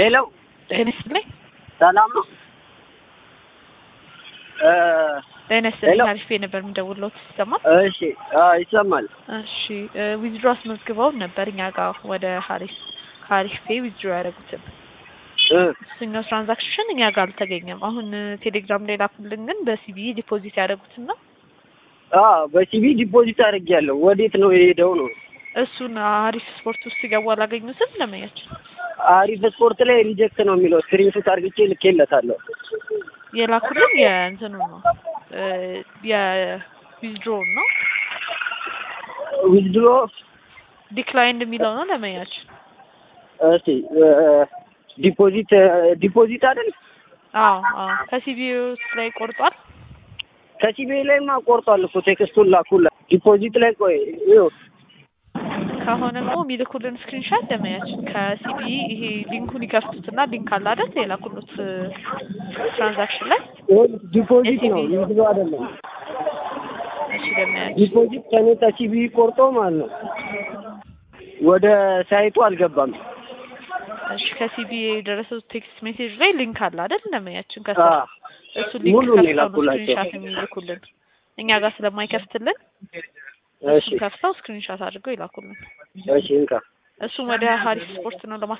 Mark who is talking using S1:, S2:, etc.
S1: ሄሎ
S2: ጤና ይስጥልኝ።
S1: ሰላም ነው? እ
S2: ጤና ይስጥልኝ።
S1: ሄሎ።
S2: አሪፍ ነበር የምደውልዎት ይሰማል?
S1: እሺ አዎ ይሰማል።
S2: እሺ ዊዝድሮ አስመዝግበው ነበር እኛ ጋር ወደ ሀሪፍ ሀሪፍ ፔ ዊዝድሮ ያደረጉትን
S1: እ
S2: እሱኛው ትራንዛክሽን እኛ ጋር አልተገኘም። አሁን ቴሌግራም ላይ ላኩልን ግን በሲቢ ዲፖዚት ያደረጉትን ነው።
S1: አዎ በሲቢ ዲፖዚት አድርጌያለሁ። ወዴት ነው የሄደው ነው?
S2: እሱን አሪፍ ስፖርት ውስጥ ሲገቡ አላገኙትም። ለመያችን
S1: አሪፍ ስፖርት ላይ ሪጀክት ነው የሚለው ስክሪንሾት አድርግቼ ልኬለታለሁ።
S2: የላኩልን የእንትኑ ነው እ የዊዝድሮ ነው
S1: ዊዝድሮ
S2: ዲክላይንድ የሚለው ነው ለመያችን።
S1: እስቲ እ ዲፖዚት ዲፖዚት አይደል?
S2: አዎ አዎ ከሲቢ ውስጥ ላይ ቆርጧል።
S1: ከሲቢ ላይማ ቆርጧል እኮ ቴክስቱን ላኩላ። ዲፖዚት ላይ ቆይ ይኸው
S2: ከሆነ ደግሞ የሚልኩልን ስክሪንሻት ለማያችን ከሲቢ ይሄ ሊንኩን ይከፍቱትና ሊንክ አለ አይደል የላኩሉት ትራንዛክሽን ላይ
S1: ዲፖዚት ነው ዊዝድሮ አይደለም።
S2: እሺ ለማያችን
S1: ዲፖዚት ከኔ ከሲቢ ቆርጦ ማለት ነው። ወደ ሳይቱ አልገባም።
S2: እሺ ከሲቢ የደረሰው ቴክስት ሜሴጅ ላይ ሊንክ አለ አይደል ለማያችን ከስር
S1: አዎ
S2: እሱ ሊንክ
S1: ሙሉን
S2: ከፍተው ነው
S1: የላኩላቸው።
S2: ስክሪንሻት የሚልኩልን እኛ ጋር ስለማይከፍትልን
S1: እሺ
S2: እሱን ከፍተው ስክሪንሻት አድርገው ይላኩልን።
S1: እሺ እንካ
S2: እሱም ወደ ሀሪፍ ስፖርት ነው ለማ